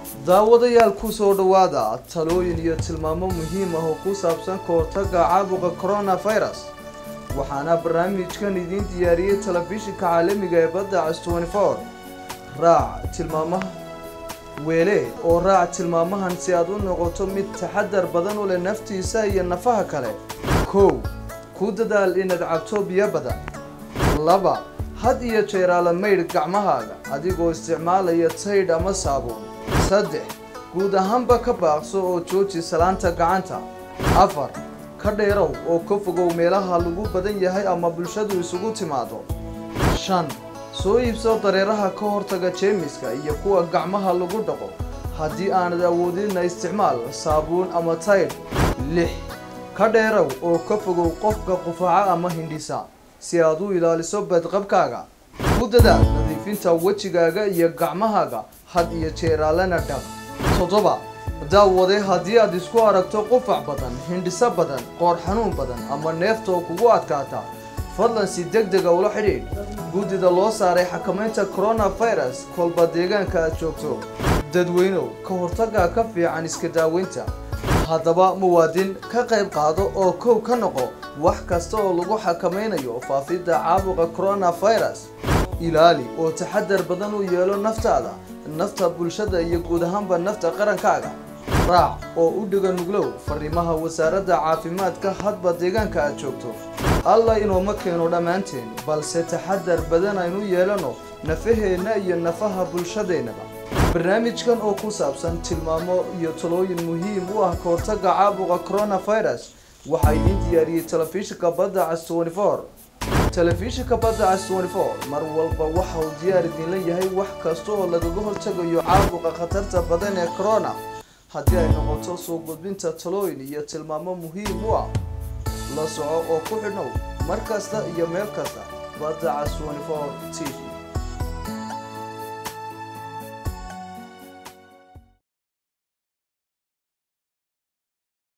daawadayaal ku soo dhowaada talooyin iyo tilmaamo muhiim ah oo ku saabsan ka hortagga caabuqa coronavirus waxaana barnaamijkan idiin diyaariyey telefishinka caalamiga ee badda cas raac tilmaamaha weele oo raac tilmaamahan si aad u noqoto mid taxadar badan u leh naftiisa iyo nafaha kale kow ku dadaal inaad cabto biyo badan laba had iyo jeeraala maydh gacmahaaga adigoo isticmaalaya taydh ama saabuun saddex guud ahaanba ka baaqso oo jooji salaanta gacanta afar ka dheerow oo ka fogow meelaha lagu badan yahay ama bulshadu isugu timaado shan soo iibso dareeraha ka hortaga jeemiska iyo kuwa gacmaha lagu dhaqo haddii aanad awoodinna isticmaal saabuun ama taydh lix ka dheerow oo ka fogow qofka qufaca ama hindhisa si aad u ilaaliso badqabkaaga ku dadaal nadiifinta wejigaaga iyo gacmahaaga had iyo jeeraalana dhaq toddoba daawade haddii aad isku aragto qufac badan hindhiso badan qoor xanuun badan ama neeftoo kugu adkaata fadlan si deg dega ula xidhiidh guddida loo saaray xakamaynta coronavirus kolba deegaanka aad joogto dadweynow ka hortagga ka fiican iska daaweynta haddaba muwaadin ka qayb qaado oo kow ka noqo wax kasta oo lagu xakamaynayo faafidda caabuqa coronavirus ilaali oo taxadar badan u yeelo naftaada nafta bulshada iyo guud ahaanba nafta qarankaaga raac oo u dhiga nuglow fariimaha wasaaradda caafimaadka hadba deegaanka aad joogto alla inooma keeno dhammaanteen balse taxadar badan aynu yeelano nafaheenna iyo nafaha bulshadeennaba barnaamijkan oo ku saabsan tilmaamo iyo talooyin muhiim u ah ka hortagga caabuqa coronavirus waxaa idiin diyaariyey telefishinka badda cas telefishinka badda cas mar walba waxa uu diyaar idinla yahay wax kasta oo lagaga hortagayo caabuqa khatarta badan ee corona haddii ay noqoto soo gudbinta talooyin iyo tilmaamo muhiim u ah la soco oo ku xidhnow mar kasta iyo meel kasta badda cas t v